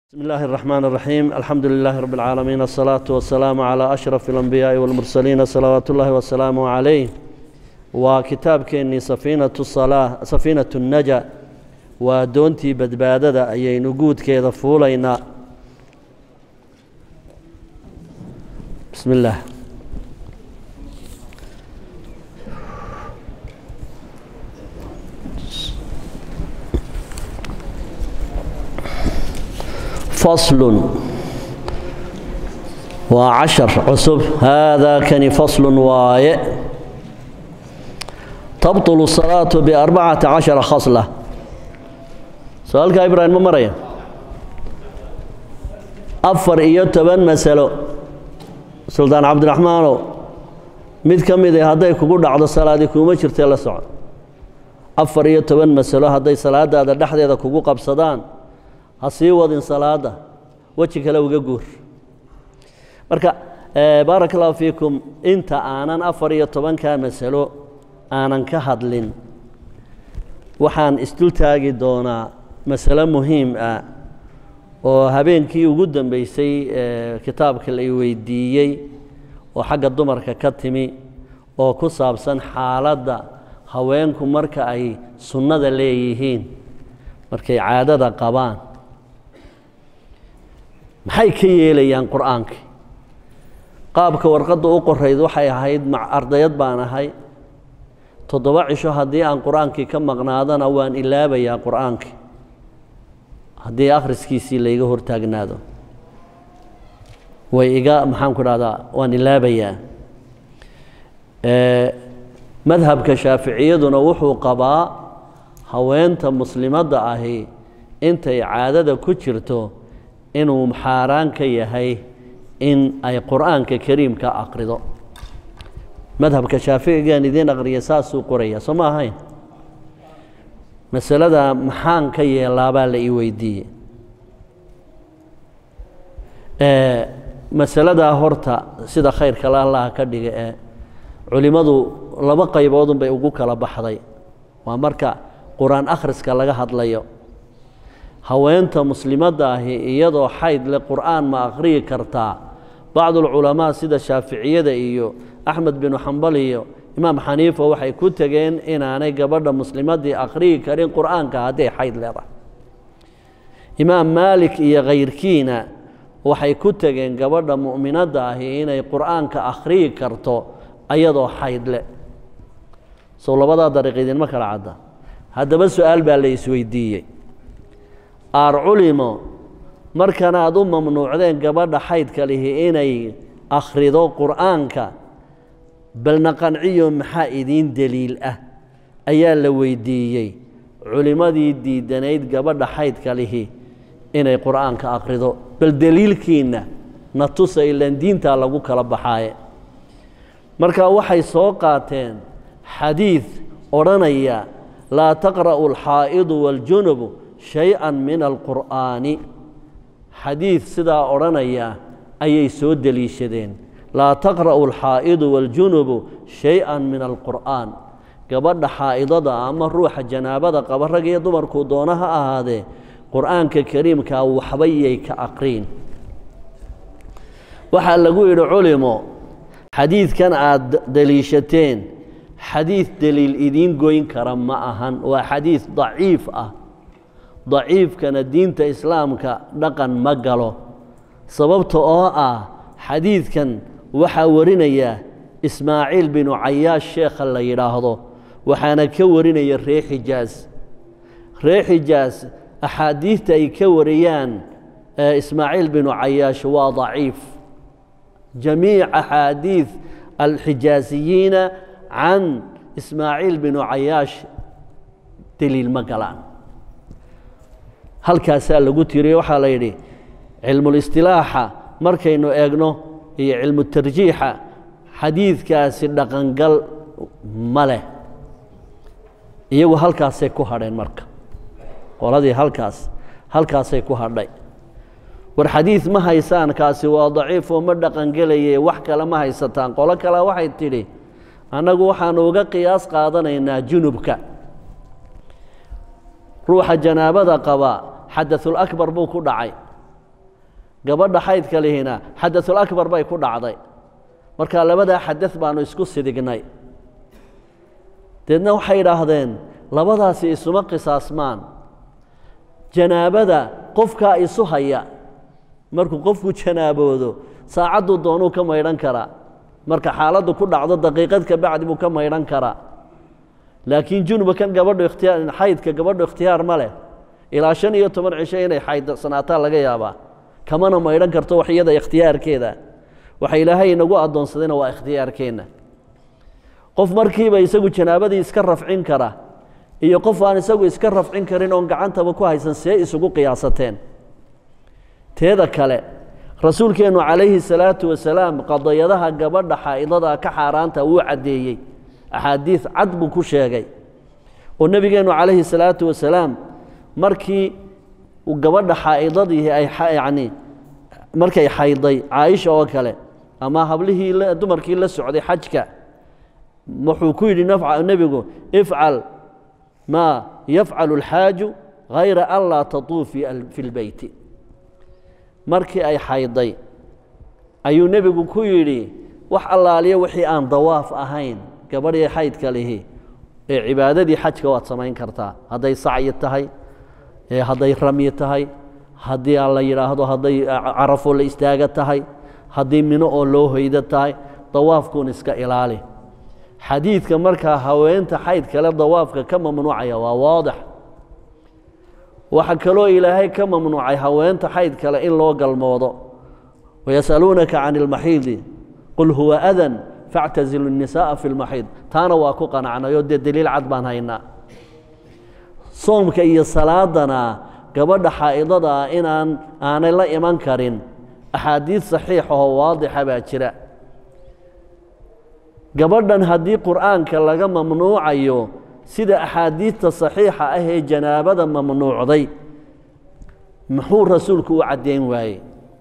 بسم الله الرحمن الرحيم الحمد لله رب العالمين الصلاة والسلام على أشرف الأنبياء والمرسلين صلوات الله وسلامه عليه وكتاب كيني سفينة الصلاة سفينة النجا ودونتي بدبادة أي نقود كيدا فولينا بسم الله فصل وعشر عصب هذا كان فصل واي تبطل الصلاة بأربعة عشر خصلة سؤالك إبراهيم مريم أفر إيو تبن مسألة سلطان عبد الرحمن mid ka mid ah hadday kugu dhacdo salaadii kuuma jirtee la soco afar iyo toban masalo hadday salaadaada dhexdeeda kugu qabsadaan ha sii wadin salaada weji kale uga guur marka baaraka allahu fiikum inta aanan afar iyo tobankaa masalo aanan ka hadlin waxaan isdul taagi doonaa masalo muhiim ah oo habeenkii ugu dambeysay kitaabka la weydiiyey oo xagga dumarka ka timi oo ku saabsan xaaladda haweenku marka ay sunnada leeyihiin markay caadada qabaan maxay ka yeelayaan qur'aanka qaabka warqadda u qorayd waxay ahayd ardayad baan ahay toddoba cisho haddii aan qur-aankii ka maqnaadana waan ilaabayaa qur'aankii haddii akhriskiisii layga hortaagnaado way iga maxaan ku dhahdaa waan ilaabayaa madhabka shaaficiyaduna wuxuu qabaa haweenta muslimadda ahi intay caadada ku jirto inuu xaaraan ka yahay in ay qur'aanka kariimka aqrido madhabka shaaficigaan idiin aqriya saasuu qoraya soo ma ahayn masalada maxaan ka yeelaabaa la ii weydiiyey masaladaa horta sida khayrka la allaha ka dhiga ee culimmadu laba qayboodun bay ugu kala baxday waa marka qur-aan akhriska laga hadlayo haweenta muslimadda ahi iyadoo xayd le qur'aan ma akhriyi kartaa bacdulculamaa sida shaaficiyada iyo axmed binu xambal iyo imaam xaniifa waxay ku tegeen inaanay gabadha muslimaddii akhriyi karin qur'aanka hadday xayd leedahay imaam maalik iyo khayrkiina waxay ku tegeen gabadha mu'minadda ahi inay qur'aanka akhriyi karto ayadoo xayd le sow labadaa dariiq idinma kala cadda haddaba su-aal baa la isweydiiyey aar culimo markan aad u mamnuucdeen gabadha xaydka lihi inay akhrido qur'aanka balna qanciyo maxaa idiin deliil ah ayaa la weydiiyey culimmadii diidanayd gabadha xaydka lihi inay qur'aanka akhrido bal deliilkiinna na tusa ilaan diintaa lagu kala baxaaye marka waxay soo qaateen xadiid odhanaya laa taqra'u alxaa'idu waaljunubu shay-an min alqur'aani xadiid sidaa odhanaya ayay soo deliishadeen laa taqra'u alxaa'idu waaljunubu shay-an min alqur'aan gabadha xaa'idada ama ruuxa janaabada qaba rag iyo dumarkuu doona ha ahaadee qur'aanka kariimkaa waxba yay ka aqriin waxaa lagu yidhi culimo xadiidkan aad deliishateen xadiid deliil idiin goyn kara ma ahan waa xadiid daciif ah daciifkana diinta islaamka dhaqan ma galo sababta oo ah xadiidkan waxaa warinaya ismaaciil binu cayaash sheekha la yidhaahdo waxaana ka warinaya ree xijaas ree xijaas axaadiidta ay ka wariyaan ismaaciil binu cayaash waa daciif jamiic axaadiid alxijaasiyiina can ismaaciil binu cayaash deliil ma galaan halkaasaa lagu tiriye waxaa la yidhi cilmulistilaaxa markaynu eegno iyo cilmu tarjiixa xadiidkaasi dhaqangal ma leh iyagu halkaasay ku hadheen marka qoladii halkaas halkaasay ku hadhay war xadiid ma haysaan kaasi waa daciifoo ma dhaqangelaye wax kale ma haysataan qolo kale waxay tidhi annagu waxaanu uga qiyaas qaadanaynaa junubka ruuxa janaabada qaba xadaثulakbar buu ku dhacay gabadha xaydka lihina xadasulakbar bay ku dhacday marka labadaa xadad baanu isku sidignay deedna waxay idhaahdeen labadaasi isuma qisaasmaan janaabada qofkaa isu haya markuu qofku janaaboodo saacadduu doonuu ka maydhan karaa marka xaaladdu ku dhacdo daqiiqad ka bacdi buu ka maydhan karaa laakiin junuba kan gabadhu ikhtiyaar xaydka gabadhu ikhtiyaar ma leh ilaa shan iyo toban cisho inay xaydsanaataa laga yaabaa kamana maydhan karto wax iyada ikhtiyaarkeeda waxa ilaahay inagu addoonsadayna waa ikhtiyaarkeenna qof markiiba isagu janaabadii iska rafcin kara iyo qof aan isagu iska rafcin karin oon gacantaba ku haysan see isugu qiyaasateen teeda kale rasuulkeennu calayhi salaatu wasalaam qadayadaha gabadha xaa'idada ka xaaraanta wuu caddeeyey axaadiis cad buu ku sheegay oo nebigeennu calayhi salaatu wasalaam markii gabadha xaa'idadii ay yacni markay xayday caaisha oo kale ama hablihii dumarkii la socday xajka wuxuu ku yidhi nebigu ifcal maa yafcalu alxaaju hayra an laa tatuufii fi lbeyti markii ay xayday ayuu nebigu ku yidhi wax allaaliya wixii aan dawaaf ahayn gabadhii xaydka lihi ee cibaadadii xajka waad samayn kartaa hadday sacyi tahay hadday ramyi tahay haddii aan la yidhaahdo hadday carafoo la istaaga tahay haddii mino oo loo hoydo tahay dawaafkuun iska ilaali xadiidka markaa haweenta xayd kale dawaafka ka mamnuucaya waa waadix waxaa kaloo ilaahay ka mamnuucay haweenta xayd kale in loo galmoodo wayas'aluunaka can ilmaxiidi qul huwa adan factazilu الnisaءa fi اlmaxiid taana waa ku qanacnayoo dee deliil cad baan haynaa soomka iyo salaadana gabadha xaa'idada ah inaan aanay la iman karin axaadiid saxiixahoo waadixa baa jira gabadhan haddii qur'aanka laga mamnuucayo sida axaadiidta saxiixa ah ee janaabada mamnuucday muxuu rasuulku u caddayn waaye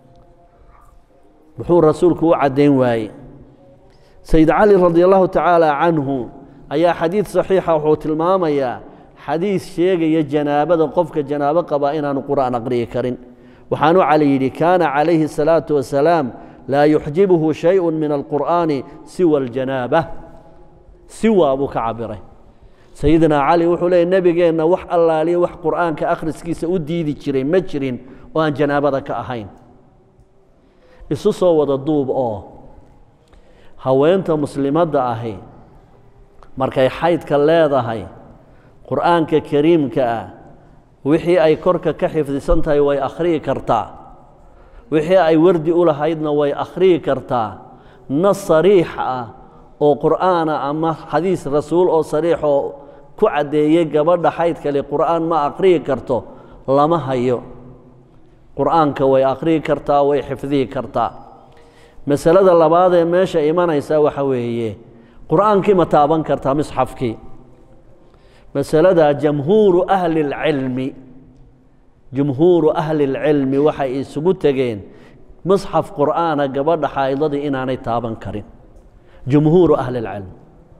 muxuu rasuulku u caddayn waaye sayid cali radi allahu tacaala canhu ayaa xadiid saxiixa wuxuu tilmaamayaa xadiis sheegaya janaabada qofka janaabo qabaa inaanu qur'aan aqri'i karin waxaanu cali yidhi kaana calayhi الsalaatu wasalaam laa yuxjibuhu shayءu min alqur'aani siwa aljanaaba siwa buu ka cabiray sayidina cali wuxuu leeyay nebigeenna wax allaaliya wax qur'aanka akhriskiisa u diidi jiray ma jirin oo aan janaabada ka ahayn isu soo wada duub oo haweenta muslimadda ahi markay xaydka leedahay qur'aanka kariimka ah wixii ay korka ka xifdisan tahay way akhriyi kartaa wixii ay wardi u lahaydna way akhriyi kartaa nas sariix ah oo qur'aana ama xadiis rasuul oo sariix oo ku caddeeyey gabadha xaydkale qur'aan ma akhriyi karto lama hayo qur'aanka way akhriyi kartaa way xifdihi kartaa masalada labaad ee meesha imanaysa waxa weeye qur'aankii ma taaban kartaa misxafkii masalada jamhuuru ahli اlcilmi jumhuuru ahli اlcilmi waxay isugu tegeen musxaf qur'aana gabadha xaa'idadii inaanay taaban karin jumhuuru ahli اlcilm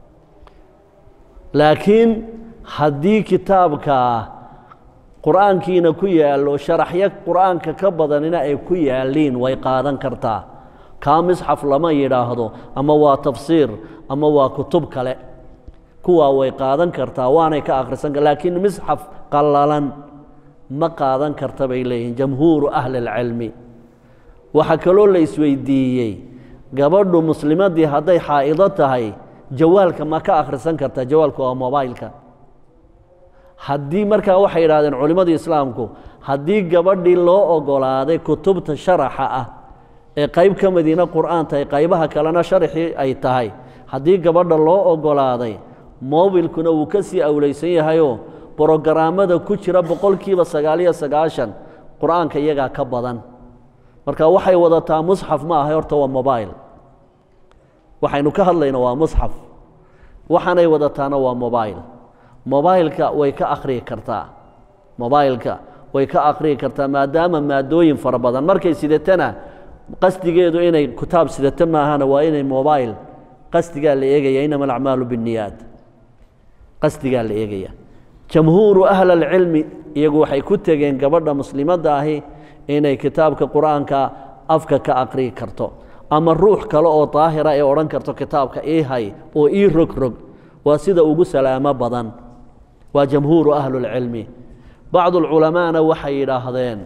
laakiin haddii kitaabkaa qur'aankiina ku yaallo sharaxyo qur'aanka ka badanina ay ku yaalliin way qaadan kartaa kaa misxaf lama yidhaahdo ama waa tafsiir ama waa kutub kale kuwaa way qaadan kartaa waanay ka akhrisan kar laakiin misxaf qallalan ma qaadan karta bay leeyihiin jamhuuru ahli اlcilmi waxaa kaloo la isweydiiyey gabadhu muslimaddii hadday xaa'ido tahay jawaalka ma ka akhrisan kartaa jawaalku waa mobaylka haddii markaa waxay yidhahdeen culimmadii islaamku haddii gabadhii loo ogolaaday kutubta sharaxa ah ee qayb ka madiina qur'aan tahay qaybaha kalena sharaxii ay tahay haddii gabadha loo ogolaaday mobilkuna wuu ka sii awlaysan yahayoo brogaraamada ku jira boqolkiiba sagaaliyo sagaashan qur'aanka iyagaa ka badan marka waxay wadataa musxaf ma ahay horta waa mobail waxaynu ka hadlayna waa musxaf waxaanay wadataana waa mobail mobailka way ka akhriyi kartaa mobailka way ka akhriyi kartaa maadaama maadooyin fara badan markay sidatana qasdigeedu inay kitaab sidato maahana waa inay mobail qasdigaa la eegaya inama alacmaalu binniyaat qasdigaa la eegaya jamhuuru ahli alcilmi iyagu waxay ku tegeen gabadha muslimadda ahi inay kitaabka qur'aanka afka ka aqriyi karto ama ruux kale oo daahira ay odhan karto kitaabka ii hay oo ii rogrog waa sida ugu salaamo badan waa jamhuuru ahlulcilmi bacdulculamaana waxay yidhaahdeen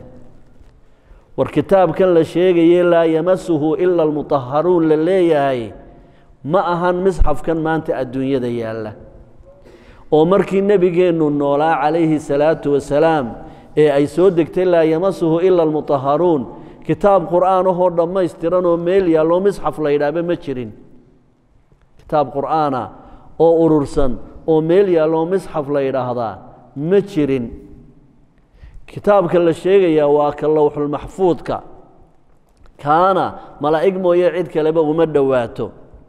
war kitaabkan la sheegaye laa yamasuhu ila almutaharuun la leeyahay ma ahan misxafkan maanta adduunyada yaalla oo markii nebigeennu noolaa calayhi salaatu wasalaam ee ay soo degtay laa yamasuhu ila almutaharuun kitaab qur'aan ahoo dhammaystiran oo meel yaalloo misxaf la yidhaahba ma jirin kitaab qur'aana oo urursan oo meel yaalloo misxaf la yidhaahdaa ma jirin kitaabka la sheegayaa waa ka lowxulmaxfuudka kaana malaa'ig mooye cid kaleba uma dhowaato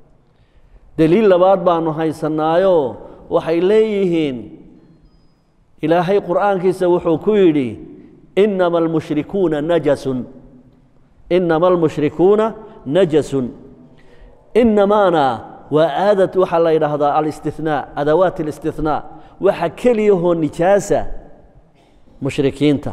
deliil labaad baanu haysanaayo waxay leeyihiin ilaahay qur'aankiisa wuxuu ku yidhi inama almushrikuuna najasun inama almushrikuuna najasun inamaana waa aadad waxaa la yidhaahdaa alistithnaa adawaat alistithnaa waxa keliyahoo nijaasa mushrikiinta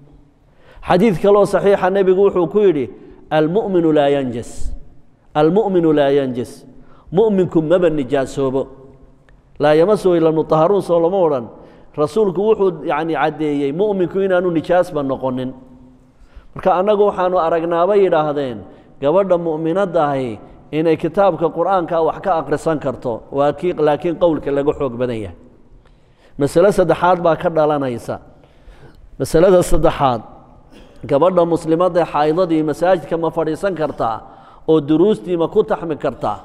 xadiid kaloo saxiixa nebigu wuxuu ku yidhi almu'minu laa yanjas almu'minu laa yanjas mu'minku maba nijaasoobo laa yamasuhu ila mutaharuun soo lama odhan rasuulku wuxuu yacni caddeeyey mu'minku inaanu nijaasba noqonin marka annagu waxaanu aragnaabay yidhaahdeen gabadha mu'minadda ahi inay kitaabka qur'aanka wax ka akhrisan karto waa kii laakiin qowlka laga xoog badan yahay masale saddexaad baa ka dhalanaysa masalada saddexaad gabadha muslimadda xaydadii masaajidka ma fadhiisan kartaa oo duruustii ma ku taxmi kartaa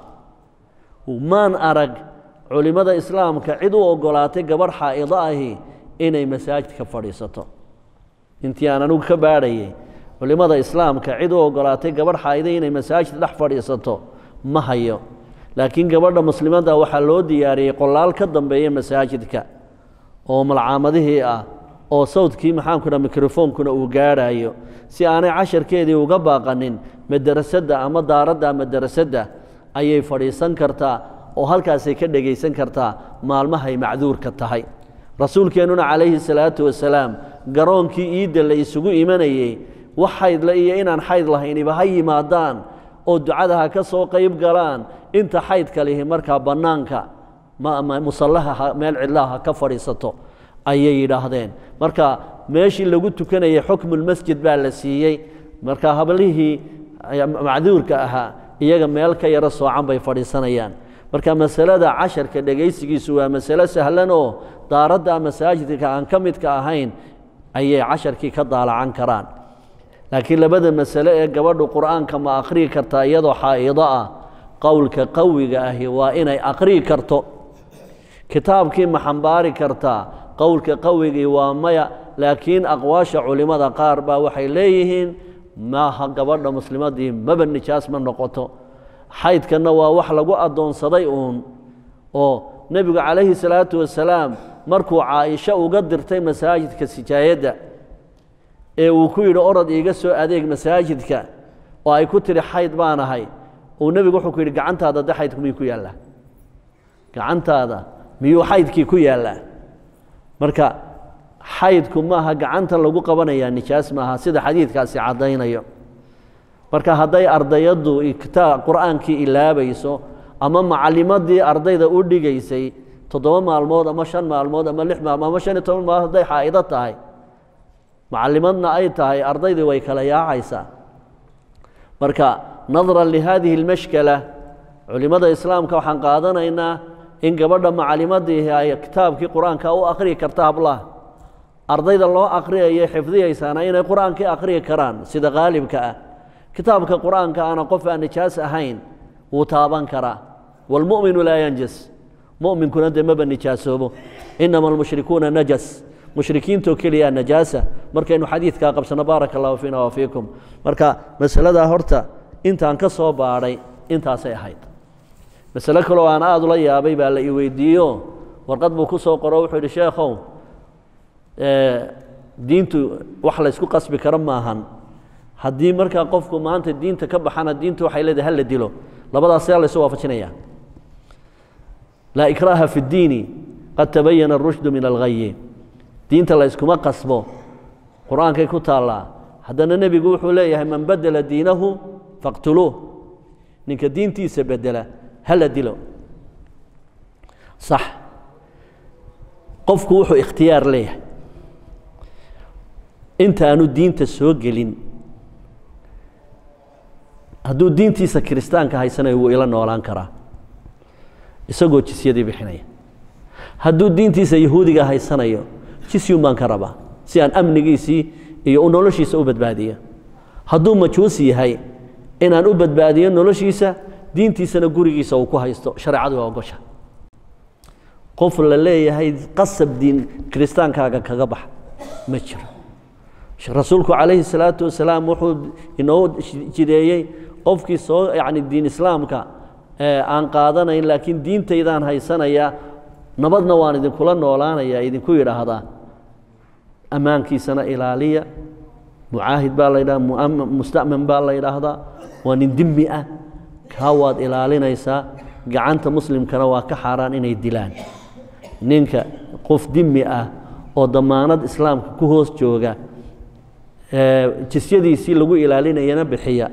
maan arag culimmada islaamka cid u oggolaatay gabadh xaa'ido ahi inay masaajidka fadhiisato intii aan anigu ka baadhayay culimmada islaamka cid u oggolaatay gabadh xaa'ido inay masaajid dhex fadhiisato ma hayo laakiin gabadha muslimadda waxaa loo diyaariyey qolaal ka dambeeya masaajidka oo malcaamadihii ah oo sawdkii maxaanku dha mikrofoonkuna uu gaadhaayo si aanay casharkeedii uga baaqanin madarasadda ama daaradda madarasadda ayay fadhiisan kartaa oo halkaasay ka dhegaysan kartaa maalmahay macduurka tahay rasuulkeennuna calayhi salaatu wasalaam garoonkii iidda la isugu imanayey wax xaydle iyo inaan xayd lahayniba ha yimaadaan oo ducada ha ka soo qayb galaan inta xaydka lihi markaa bannaanka musallaha meel cidlaha ha ka fadhiisato ayay yidhaahdeen marka meeshii lagu tukanayay xukmulmasjid baa la siiyey marka hablihii macduurka ahaa iyaga meel ka yaro soocan bay fadhiisanayaan marka masalada casharka dhegaysigiisu waa masalo sahlan oo daaradda masaajidka aan ka midka ahayn ayay casharkii ka daalacan karaan laakiin labada masale ee gabadhu qur'aanka ma akhriyi kartaa iyadoo xaa'ido ah qowlka qawiga ahi waa inay akhriyi karto kitaabkii ma xambaari kartaa qowlka qawigii waa maya laakiin aqwaasha culimmada qaar baa waxay leeyihiin maaha gabadha muslimadii maba nijaas ma noqoto xaydkanna waa wax lagu addoonsaday uun oo nebigu calayhi salaatu wasalaam markuu caaisho uga dirtay masaajidka sijaayadda ee uu ku yidhi orod iiga soo adeeg masaajidka oo ay ku tidhi xayd baan ahay uu nebigu wuxuu ku yidhi gacantaada de xaydku miyuu ku yaallaa gacantaada miyuu xaydkii ku yaallaa marka xaydku maaha gacanta lagu qabanayaa nijaas maaha sida xadiidkaasi caddaynayo marka hadday ardayaddu kitaab qur'aankii ilaabayso ama macallimadii ardayda u dhigaysay toddoba maalmood ama shan maalmood ama lix maalmood ama shan iyo toban maalmood hadday xaa'ido tahay macallimadna ay tahay ardaydii way kala yaacaysaa marka nadran lihadihi اlmashkala culimmada islaamka waxaan qaadanaynaa in gabadha macallimadii ay kitaabkii qur-aanka u akhriyi karta hablaha ardayda loo akhriyayo xifdiyaysaana inay qur-aankii akhriyi karaan sida qaalibka ah kitaabka qur-aanka ana qof aan nijaas ahayn wuu taaban karaa wاlmu'minu laa yanjas mu'minkuna dee maba nijaasoobo inama almushrikuuna najas mushrikiintoo keliyaa najaasa markaynu xadiidkaa qabsanno baaraka allahu fiina wa fiikum marka masaladaa horta intaan ka soo baadhay intaasay ahayd masale kaloo aan aada ula yaabay baa la i weydiiyo warqad buu ku soo qoro wuxuu yidhi sheekhow diintu wax laysku qasbi karo maahan haddii markaa qofku maanta diinta ka baxana diintu waxay leedahay hala dilo labadaas yaa laysu waafajinaya laa ikraaha fi اddiini qad tabayana اrushdu min alghayi diinta layskuma qasbo qur-aankay ku taallaa haddana nebigu wuxuu leeyahay man badela diinahu faqtuluuh ninka diintiisa bedela hala dilo sax qofku wuxuu ikhtiyaar leeyahay intaanu diinta soo gelin hadduu diintiisa kiristaanka haysanayo wuu ila noolaan karaa isagoo jisyadii bixinaya hadduu diintiisa yahuudiga haysanayo jisyun baan ka rabaa si aan amnigiisii iyo noloshiisa u badbaadiyo hadduu majuusi yahay inaan u badbaadiyo noloshiisa diintiisana gurigiisa uu ku haysto shareecadu waa ogosha qof la leeyahay qasab diin kiristaankaaga kaga bax ma jiro rasuulku calayhi salaatu wasalaam wuxuu inoo jideeyey qofkii soo yacni diin islaamka aan qaadanayn laakiin diintaydaan haysanaya nabadna waan idinkula noolaanaya idinku yidhaahdaa ammaankiisana ilaaliya mucaahid baa la yidhaha musta'man baa la yidhaahdaa waa nin dimmi ah kaa waad ilaalinaysaa gacanta muslimkana waa ka xaaraan inay dilaan ninka qof dimmi ah oo damaanad islaamka ku hoos jooga jisyadiisii lagu ilaalinayana bixiya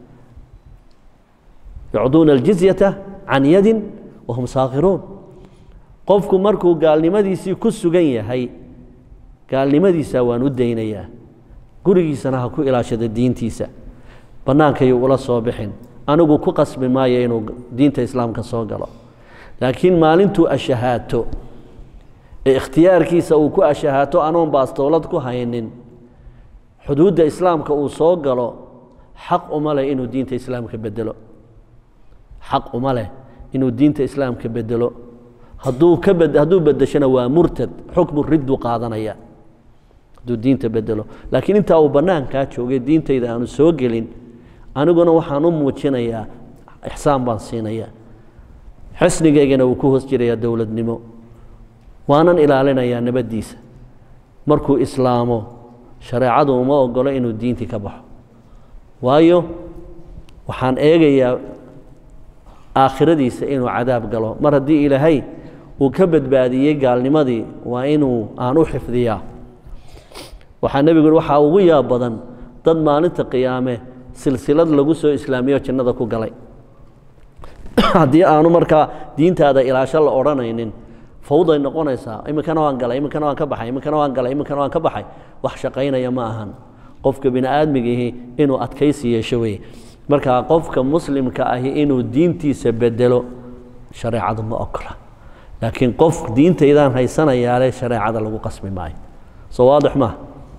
yucduuna aljizyata can yadin wahum saakhiruun qofku markuu gaalnimadiisii ku sugan yahay gaalnimadiisa waan u daynayaa gurigiisana ha ku ilaashado diintiisa bannaankayuu ula soo bixin anigu ku qasbi maayo inuu diinta islaamka soo galo laakiin maalintuu ashahaato ee ikhtiyaarkiisa uu ku ashahaato anoon baastoolad ku haynin xuduudda islaamka uu soo galo xaq uma leh inuu diinta islaamka bedelo xaq uma leh inuu diinta islaamka bedelo hadduu ka bed hadduu bedeshona waa murtad xukmu ridduu qaadanaya hadduu diinta bedelo laakiin intaa uu bannaankaa joogay diintayda aanu soo gelin aniguna waxaan u muujinayaa ixsaan baan siinayaa xisnigaygana wuu ku hoos jirayaa dowladnimo waanan ilaalinayaa nabaddiisa markuu islaamo shareecadu uma ogolo inuu diintii ka baxo waayo waxaan eegayaa aakhiradiisa inuu cadaab galo mar haddii ilaahay uu ka badbaadiyey gaalnimadii waa inuu aan u xifdiyaa waxaa nebigu yhi waxaa ugu yaab badan dad maalinta qiyaame silsilad lagu soo islaamiyo jannada ku galay haddii aanu markaa diintaada ilaasho la odhanaynin fawday noqonaysaa iminkana waan galay iminkana waan ka baxay iminkana waan galay iminkana waan ka baxay wax shaqaynaya ma ahan qofka bini aadmigihi inuu adkaysi yeesho weye marka qofka muslimka ahi inuu diintiisa bedelo shareecadu ma ogola laakiin qof diintaydaan haysanayaale shareecada lagu qasbi maayo soo waadix maaha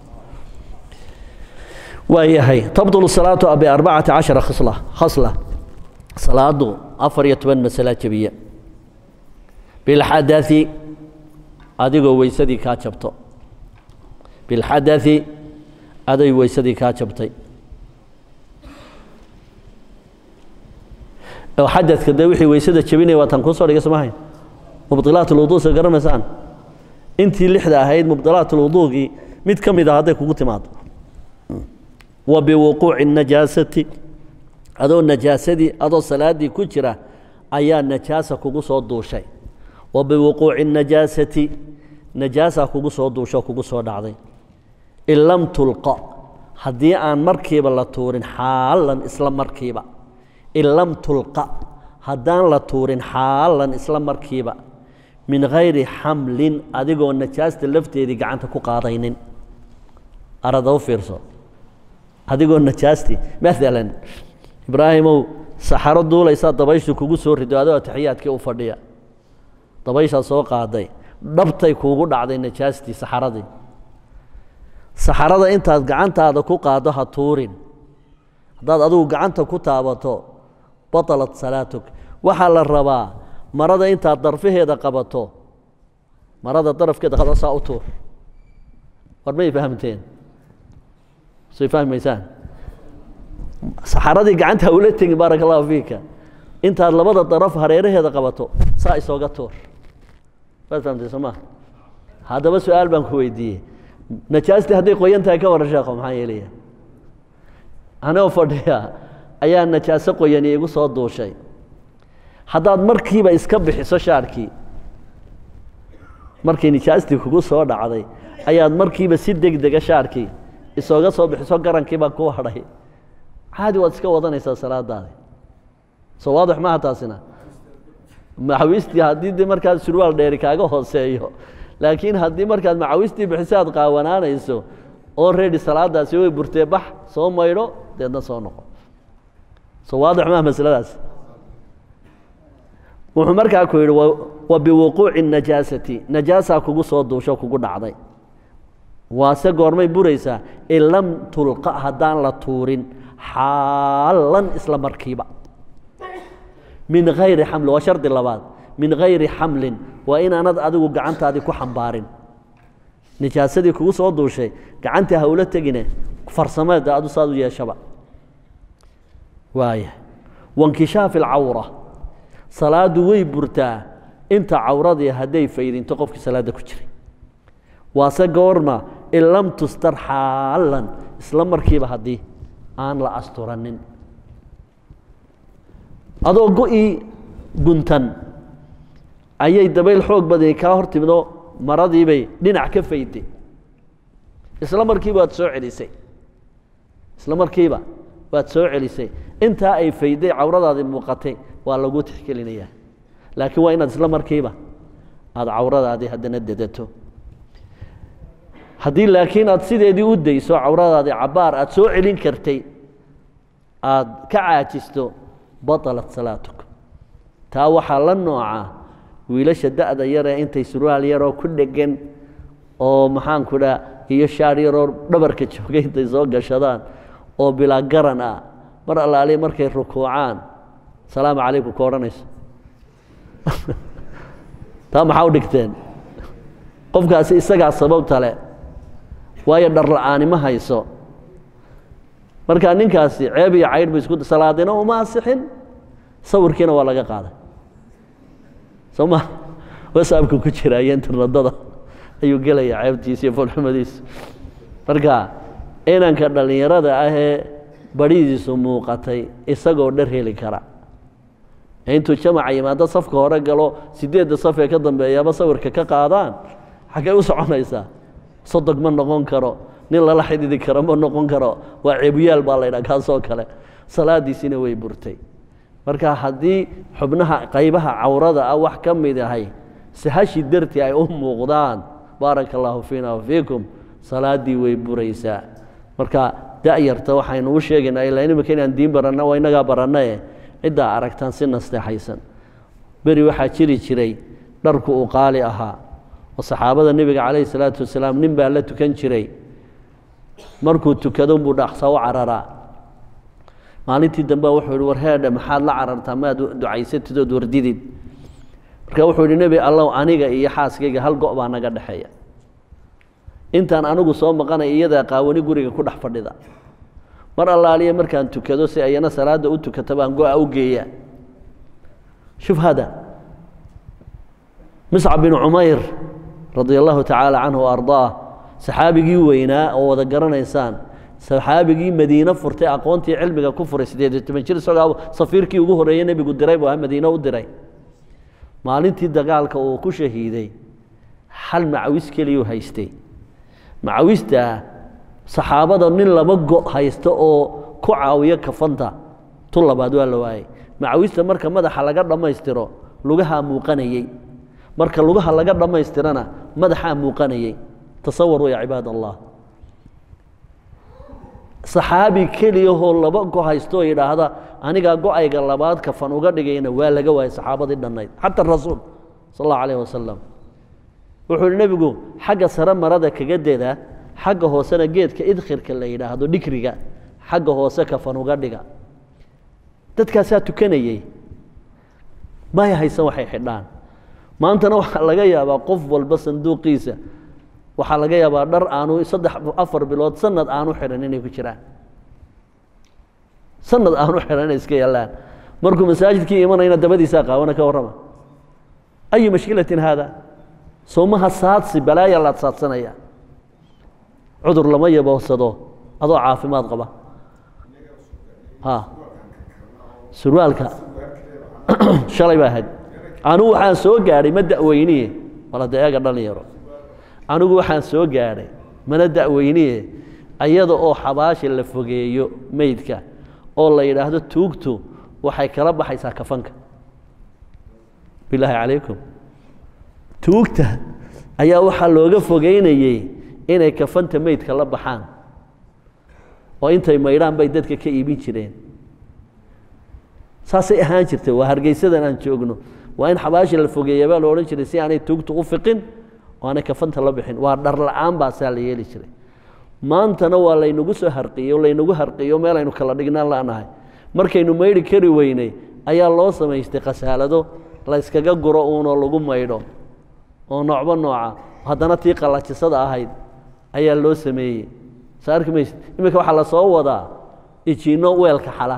waayahay tabdulu salaatu biarbacati cashara khisla khasla salaadu afar iyo toban masala jebiya bilxadai adigoo weysadii kaa jabto bilxadai aday weysadii kaa jabtay oo xadadka dee wixii weysada jebinaya waa tan kuu soo dhigay somahayn mubdilaat ulwuduu sa garanaysaan intii lixda ahayd mubdilaat ulwuduugii mid ka mid ah hadday kugu timaado wa biwuquuci najaasati adoo najaasadii adoo salaaddii ku jira ayaa najaasa kugu soo duushay wa biwuquuci najaasati najaasaa kugu soo duusho kugu soo dhacday in lam tulqa haddii aan markiiba la tuurin xaalan isla markiiba in lam tulqa haddaan la tuurin xaalan isla markiiba min hayri xamlin adigoo najaasta lafteedii gacanta ku qaadaynin arada u fiirso adigoo najaastii maalan ibraahimow saxaro duulaysaa dabayshu kugu soo rido adoo atixiyaadkii u fadhiya dabayshaa soo qaaday dhabtay kuugu dhacday najaastii saxaradii saxarada intaad gacantaada ku qaaddo ha tuurin haddaad adigu gacanta ku taabato batalat salaatuk waxaa la rabaa marada intaad darfaheeda qabato marada darafkeeda qado saa u tuur war may fahamteen say fahmaysaan saxaradii gacanta ula tegin baaraka allahu fiika intaad labada daraf hareeraheeda qabato saa isooga tuur waad fahamtay soo maa haddaba su-aal baan ku weydiiyey najaastii hadday qoyan tahay ka warran sheekho maxaa yeelaya anoo fadhiya ayaa najaaso qoyani igu soo duushay haddaad markiiba iska bixiso shaarkii markii nijaastii kugu soo dhacday ayaad markiiba si deg dega shaarkii isooga soo bixiso garankii baa ku hadhay caadi waad iska wadanaysaa salaadaadi soo waadix maaha taasina macawistii haddii de markaad surwaal dheeri kaaga hooseeyo laakiin haddii markaad macawistii bixiso aad qaawanaanayso oo reedi salaadaasi way burtee bax soo maydho deedna soo noqo soo waadix maaha masaladaas wuxuu markaa ku yidhi wa biwuquuci najaasati najaasaa kugu soo duusho kugu dhacday waase goormay buraysaa in lam tulqa haddaan la tuurin xaalan isla markiiba min hayri xamlin waa shardi labaad min hayri xamlin waa inaanad adigu gacantaadii ku xambaarin nijaasadii kugu soo duushay gacantii hawlo tegine farsameeda adu saad u yeeshaba waaya wankishaafi alcawra salaadu way burtaa inta cawradii hadday faydinto qofkii salaadda ku jiray waase goorma in lam tustar xaalan isla markiiba haddii aan la asturanin adoo go-ii guntan ayay dabayl xoog badani kaa hor timidoo maradiibay dhinac ka fayday isla markiiba waad soo celisay isla markiiba waad soo celisay intaa ay fayday cawradaadii muuqatay waa lagu tixgelinayaa laakiin waa inaad isla markiiba aada cawradaadii haddana dedato haddii laakiin aad sideedii u dayso cawradaadii cabaar aad soo celin kartay aad ka caajisto baطalat salaatuk taa waxaa la nooca wiilasha da'da yaree intay surwaal yaroo ku dhegan oo maxaanku dhaa iyo shaar yaroo dhabarka joogay intay soo gashadaan oo bilaa garan ah mar allaaliya markay rukuucaan salaamu calaykum ka odhanayso taa maxaa u dhigteen qofkaasi isagaa sababta le waayo dharla'aani ma hayso markaa ninkaasi ceeb iyo caydh bu isku salaadina uma asixin sawirkiina waa laga qaaday soo ma wasaabka ku jira iyo internetada ayuu gelaya ceebtiisa iyo foolxumadiisa marka inanka dhallinyarada ahee baridiisu muuqatay isagoo dhar heli kara intuu jamaca yimaado safka hore galo sideedda saf ee ka dambeeyaaba sawirka ka qaadaan xaggay u soconaysaa sodog ma noqon karo nin lala xididi karo ma noqon karo waa ceebuyaal baa la ydhaha kaasoo kale salaadiisina way burtay marka haddii xubnaha qaybaha cawrada ah wax ka mid ahay sahashi dartii ay u muuqdaan baaraka allaahu fiina wafiikum salaaddii way buraysaa marka da'yarta waxaynu u sheegaynaa ilaa imika inaan diin baranna waa innagaa barannae ciddaa aragtaan si nasteexaysan beri waxaa jiri jiray dharku uu qaali ahaa oo saxaabada nebiga calayhi salaatu wasalaam nin baa la tukan jiray markuu tukado unbuu dhaqsa u cararaa maalintii dambe wuxuu yihi war heedhe maxaad la carartaa maad ducaysatid ood wardidid marka wuxuu yihi nebi allow aniga iyo xaaskayga hal go' baa naga dhexeeya intaan anigu soo maqanay iyadaa qaawani guriga ku dhex fadhida mar allaaliya markaan tukado si ayana salaadda u tukata baan go-a u geeyaa shuf hada miscab bin cumayr radia allahu tacaala canhu wa ardaah saxaabigii weynaa oo wada garanaysaan saxaabigii madiine furtay aqoontii cilmiga ku furay siddeed iyo toban jir isagoo safiirkii ugu horreeyey nebigu diray buu ahaa madiine u diray maalintii dagaalka uu ku shahiiday hal macawis keliyuu haystay macawistaa saxaabada nin laba go' haysta oo ku caawiyo kafanta tu labaad waa la waayey macawista marka madaxa laga dhammaystiro lugahaa muuqanayey marka lugaha laga dhammaystirana madaxaa muuqanayey tasawaruu ya cibaad allah saxaabi keliyahoo laba go haysto oo yidhaahda anigaa go-ayga labaad kafan uga dhigayna waa laga waayay saxaabadii dhannayd xata rasuul sal allahu alayh wasalam wuxuu yihi nebigu xagga sare marada kaga deda xagga hoosena geedka idkhirka la yidhaahdo dhikriga xagga hoose kafan uga dhiga dadkaasaa tukanayey maya haysan waxay xidhaan maantana waxaa laga yaabaa qof walba sanduuqiisa waxaa laga yaabaa dhar aanu saddex afar bilood sanad aanu xidhan inay ku jiraan sanad aanu xidhan inay iska yaallaan markuu masaajidkii imanayna dabadiisaa qaawana ka warrama ayu mashkilatin haada soomaha saadsi balaaya laad saadsanaya cudur lama yaboodsado adoo caafimaad qaba ha surwaalka shalay baa ahayd anugu waxaan soo gaadhay ma da'weyniye walade eega dhalinyaro anigu waxaan soo gaadhay mana da'weyniye ayada oo xabaasha la fogeeyo meydka oo la yidhaahdo tuugtu waxay kala baxaysaa kafanka bilaahi calaykum tuugta ayaa waxaa looga fogeynayey inay kafanta meydka la baxaan oo intay maydhaan bay dadka ka iibin jireen saasay ahaan jirtay waa hargeysadan aan joogno waa in xabaasha la fogeeya baa la odhan jiray si aanay tuugtu u fiqin oo aanay kafanta la bixin waa dhar la-aan baa saa la yeeli jiray maantana waa laynagu soo harqiyo laynagu harqiyo meel aynu kala dhignaan la'nahay markaynu maydhi kari weynay ayaa loo samaystay khasaalado la yskaga guro uunoo lagu maydho oo noocba nooca haddana tii qallajisada ahayd ayaa loo sameeyey soo arki maysid iminka waxaa la soo wadaa ijiinno weelka xala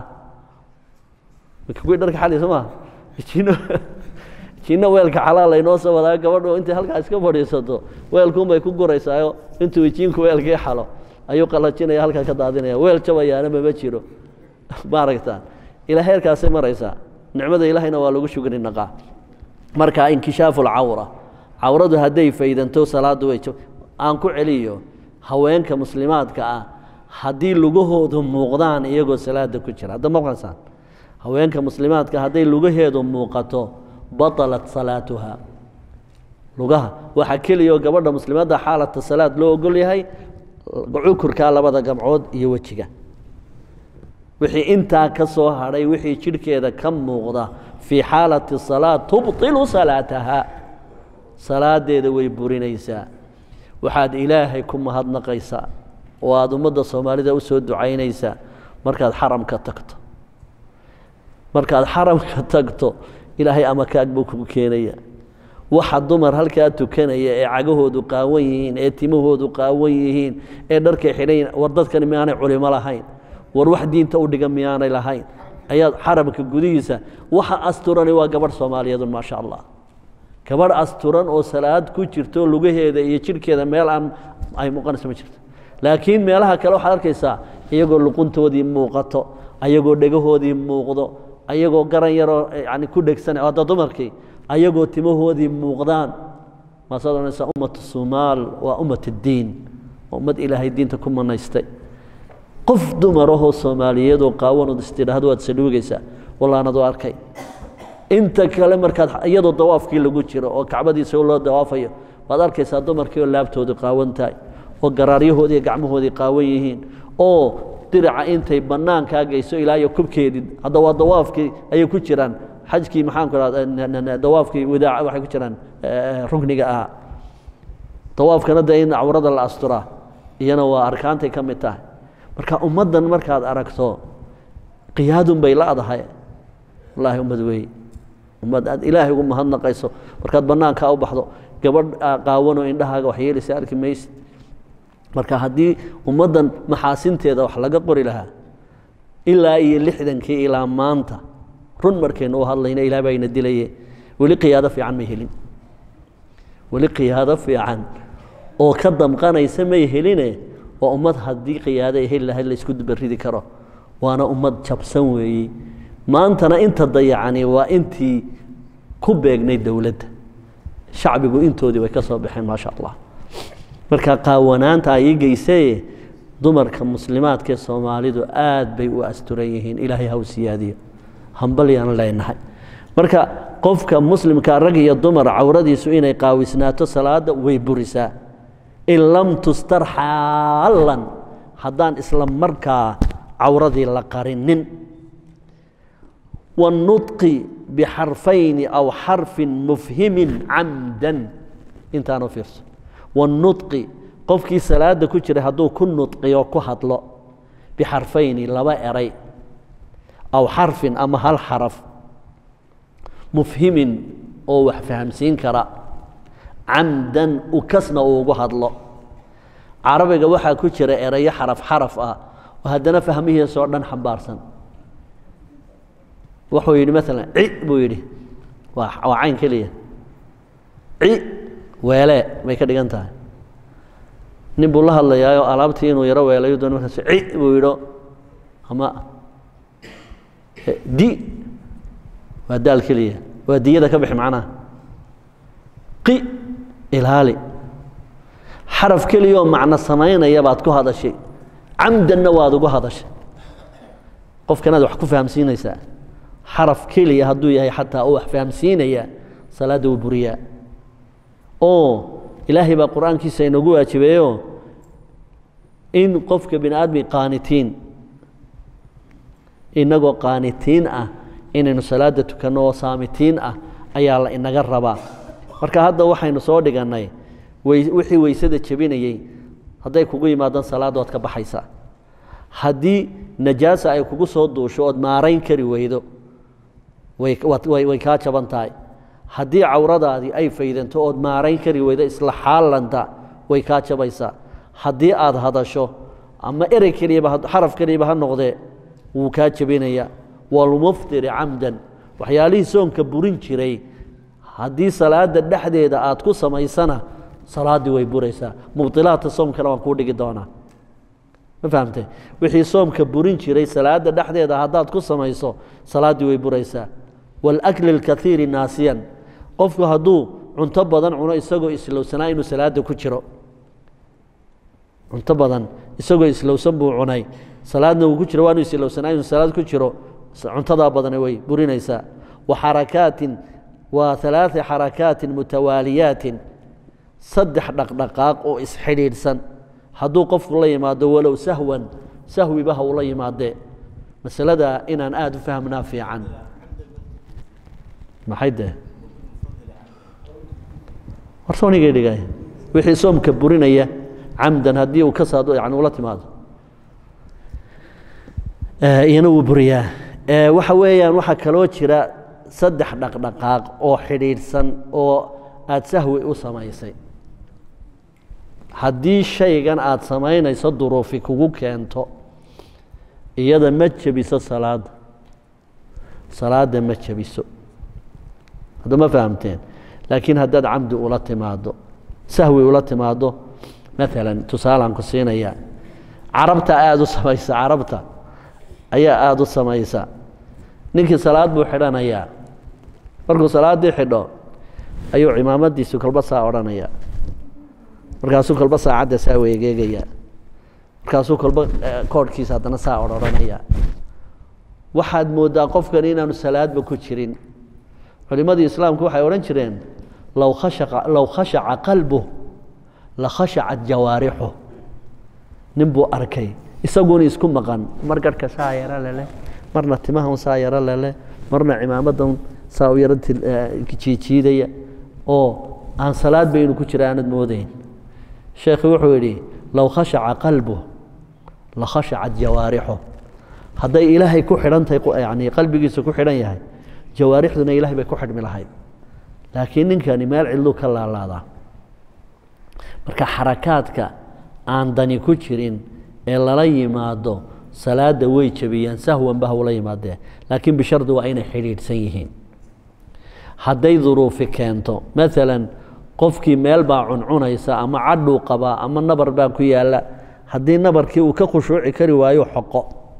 kuwii dharka xali soo maha ijiinno ijiinno weelka xalaa laynoo soo wadaa gabadhu intay halkaa iska fadhiisato weelkuunbay ku guraysaayo intuu ijiinku weelkii xalo ayuu qallajinaya halkaa ka daadinaya weel jabayaana mama jiro maaragtaa ilaa heerkaasay maraysaa nicmada ilaahayna waa lagu shugri naqaa marka inkishaafu lcawra cawradu hadday faydanto salaaddu way aan ku celiyo haweenka muslimaadka ah haddii lugahoodu muuqdaan iyagoo salaada ku jira hadda maqasaan haweenka muslimaadka hadday lugaheedu muuqato batalat salaatuha lugaha waxaa keliyaoo gabadha muslimadda xaalata salaad loo ogol yahay cukurkaa labada gamcood iyo wejiga wixii intaa ka soo hadhay wixii jidhkeeda ka muuqda fii xaalati salaa tubطilu salaataha salaadeeda way burinaysaa waxaad ilaahay ku mahadnaqaysaa oo aada ummadda soomaalida u soo ducaynaysaa markaad xaramka tagto markaad xaramka tagto ilaahay amakaag buu kugu keenaya waxa dumar halkaa tukanaya ee cagahoodu qaawan yihiin ee timahoodu qaawan yihiin ee dharkay xidhan yihiin war dadkani miyaanay culimo lahayn war wax diinta u dhigan miyaanay lahayn ayaad xaramka gudihiisa waxa asturani waa gabadh soomaaliyeedun maasha allah gabadh asturan oo salaad ku jirto lugaheeda iyo jidhkeeda meel aan ay muuqanayso ma jirto laakiin meelaha kale waxaad arkaysaa iyagoo luquntoodii muuqato ayagoo dhegahoodii muuqdo ayagoo garan yaroo yani ku dhegsan hadda dumarkii ayagoo timahoodii muuqdaan maasaad odhanaysaa ummatu somaal waa ummat اddiin waa ummad ilaahay diinta ku manaystay qof dumarahoo soomaaliyeedoo qaawanood istidhaahdo waad saluugaysaa wallaanad u arkay inta kale markaad iyadoo dawaafkii lagu jiro oo kacbadiisa loo dawaafayo waad arkaysaa dumarkii oo laabtoodu qaawan tahay oo garaaryahoodii gacmahoodii qaawan yihiin oo diraca intay bannaankaa geyso ilaa iyo kubkeedii hadda waa dawaafkii ayay ku jiraan xajkii maxaanku raa dawaafkii wadaaca waxay ku jiraan rugniga ahaa dawaafkana dee in cawrada la asturaa iyana waa arkaantay ka mid tahay marka ummaddan markaad aragto qiyaadun bay la'dahay wallaahi ummad weeye ummad aad ilaahay ugu mahadnaqayso markaad bannaankaa u baxdo gabadh qaawanoo indhahaaga wax yeelaysa arki maysid marka haddii ummaddan maxaasinteeda wax laga qori lahaa ilaa iyo lixdankii ilaa maanta run markaynu u hadlayna ilaah baa ina dilaye weli qiyaado fiican may helin weli qiyaado fiican oo ka damqanaysa may heline waa ummad haddii qiyaado ay heli lahayd laysku dubaridi karo waana ummad jabsan weeye maantana inta dayacani waa intii ku beegnay dowladda shacbigu intoodii bay ka soo baxeen maasha allah marka qaawanaanta ayay geysee dumarka muslimaadkaee soomaalidu aad bay u asturan yihiin ilaahay haw siyaadiyo hambalyaan leenahay marka qofka muslimka rag iyo dumar cawradiisu inay qaawisnaato salaada way burisaa in lam tustar xaalan haddaan isla markaa cawradii la qarinin waannutqi bixarfayni aw xarfin mufhimin camdan intaanu fiirso waannutqi qofkii salaada ku jiray hadduu ku nudqiyo ku hadlo bixarfayni laba eray aw xarfin ama hal xaraf mufhimin oo wax fahamsiin kara camdan ukasna uu ugu hadlo carabiga waxaa ku jira erayo xaraf xaraf ah oo haddana fahmihiisoo dhan xambaarsan wuxuu yidhi maalan ci buu yidhi waa waa cayn keliya ci weelee bay ka dhigan tahay nin buu la hadlayaayoo alaabtii inuu yaro weelayo doon markaas ci buu yidho ama di waa daal keliya waa diyada ka bixi macnaha qi ilaali xaraf keliyaoo macno samaynaya baad ku hadashay camdanna waad ugu hadashay qofkanaad wax ku fahamsiinaysaa xaraf keliya hadduu yahay xataa uu wax fahamsiinaya salaadda wuu buriyaa oo ilaahay baa qur-aankiisa inoogu waajibeeyo in qofka bini aadmi qaanitiin inagoo qaanitiin ah inaynu salaadda tukanno oo saamitiin ah ayaa la inaga rabaa marka hadda waxaynu soo dhigannay wixii weysada jebinayey hadday kugu yimaadaan salaadda waad ka baxaysaa haddii najaasa ay kugu soo duusho ood maarayn kari weydo way kaa jaban tahay haddii cawradaadii ay faydanto ood maarayn kari weydo isla xaalanta way kaa jabaysaa haddii aad hadasho ama erey keliyaba xaraf keliyaba ha noqdee wuu kaa jebinayaa walmuftiri camdan waxyaalihii soonka burin jiray haddii salaadda dhexdeeda aad ku samaysana salaaddii way buraysaa mubdilaadka soomkana waan kuu dhigi doonaa ma fahamtay wixii soomka burin jiray salaadda dhexdeeda haddaad ku samayso salaaddii way buraysaa waalakli alkaiiri naasiyan qofku hadduu cunto badan cuno isagoo islowsanaa inuu salaadda ku jiro cunto badan isagoo islowsan buu cunay salaadna uu ku jiro waa inuu islowsanaa inuu salaad ku jiro cuntadaa badana way burinaysaa wa xarakaatin waa alaaa xarakaatin mutawaaliyaatin saddex dhaqdhaqaaq oo isxidhiidhsan hadduu qofku la yimaado walow sahwan sahwiba ha ula yimaadee masalada inaan aada u fahmnaa fiican maxay dee warsoonigay dhigay wixii soomka burinaya camdan haddii uu ka saado yani ula timaado iyana wuu buriyaa waxa weeyaan waxaa kaloo jira saddex dhaqdhaqaaq oo xidhiidhsan oo aada sahwi u samaysay haddii shaygan aada samaynayso duruufi kugu keento iyada ma jebiso salaadda salaadda ma jebiso hadda ma fahamteen laakiin haddaad camdi ula timaado sahwi ula timaado maalan tusaalaan ku siinaya carabta aada u samaysa carabta ayaa aada u samaysa ninkii salaad buu xidhanayaa markuu salaaddii xidho ayuu cimaamadiisu kolba saa odhanaya markaasuu kolba saacadda saa weegeegaya markaasuu kolba koodhkiisa haddana saa odhanaya waxaad mooddaa qofkani inaanu salaadba ku jirin culimmadii islaamku waxay odhan jireen low khashaqa low khashaca qalbuh la khashacat jawaarixu nin buu arkay isaguna isku maqan mar garhka saa yaro leleh marna timahan saa yaro leleh marna cimaamadan saa u yaro jiijiidaya oo aan salaad ba inuu ku jira aanad moodayn sheekhi wuxuu yidhi low khashaca qalbuh la khashacat jawaarixu hadday ilaahay ku xidhantahay yani qalbigiisa ku xidhan yahay jawaarixduna ilahay bay ku xidhmi lahayd laakiin ninkani meel cidluu ka laalaadaa marka xarakaadka aan dani ku jirin ee lala yimaado salaadda way jebiyaan sahwanba hawla yimaadee laakiin bishardi waa inay xidhiidhsan yihiin hadday duruufi keento maalan qofkii meel baa cuncunaysa ama cadhuu qabaa ama nabar baa ku yaalla haddii nabarkii uu ka khushuuci kari waayo xoqo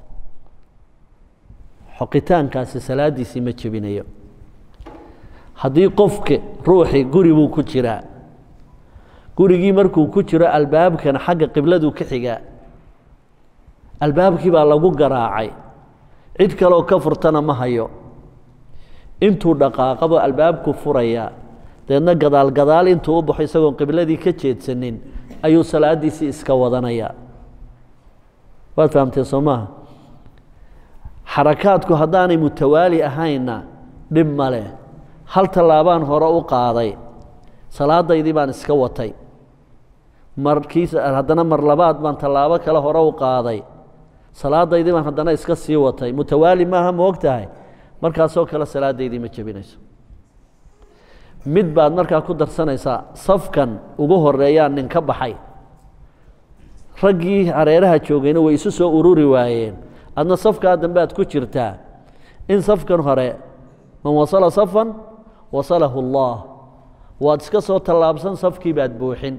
xoqitaankaasi salaaddiisii ma jebinayo haddii qofka ruuxii guri buu ku jiraa gurigii markuu ku jiro albaabkana xagga qibladuu ka xigaa albaabkii baa lagu garaacay cid kaleoo ka furtana ma hayo intuu dhaqaaqabo albaabku furayaa deedna gadaal gadaal intuu u baxo isagoon qibladii ka jeedsanin ayuu salaaddiisii iska wadanayaa waad fahamteen soo maaha xarakaadku haddaanay mutawaali ahaynna dhib ma leh hal tallaabaan hore u qaaday salaadaydii baan iska watay markiis haddana mar labaad baan tallaabo kale hore u qaaday salaadaydii baan haddana iska sii watay mutawaali maaha ma og tahay markaasoo kale salaadaydii ma jebinayso mid baad markaa ku darsanaysaa safkan ugu horeeyaa nin ka baxay raggii hareeraha joogayna way isu soo ururi waayeen adna safkaa dambe aad ku jirtaa in safkan hore man wasala safan wasalahu اllah waad iska soo tallaabsan safkii baad buuxin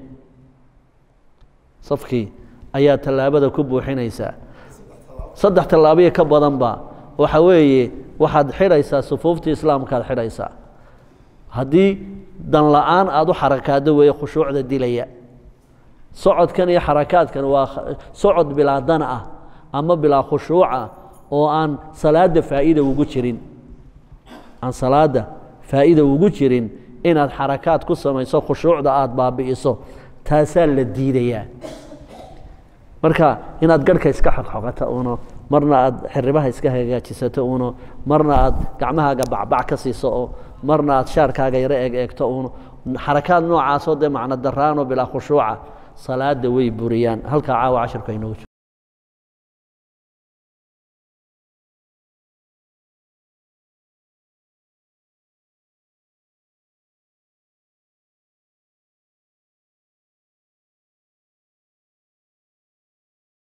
safkii ayaa tallaabada ku buuxinaysaa saddex tallaabiyo ka badanba waxa weeye waxaad xidhaysaa sufuuftii islaamkaad xidhaysaa haddii dan la-aan aada u xarakaado weeye khushuucda dilaya socodkan iyo xarakaadkan waa socod bilaa dana ah ama bilaa khushuuca oo aan salaadda faa'iida ugu jirin aan salaadda faa'iida ugu jirin inaad xarakaad ku samayso khushuucda aada baabi'iso taasaa la diidayaa marka inaad garhka iska xogxogato uno marna aad xiribaha iska hagaajisato uno marna aad gacmahaaga bacbac ka siiso oo marna aad shaarkaaga yaro eeg eegto uno xarakaad noocaasoo dee macno daraanoo bilaa khushuuca salaada way buriyaan halkaa caawa cashirka inoogu jiro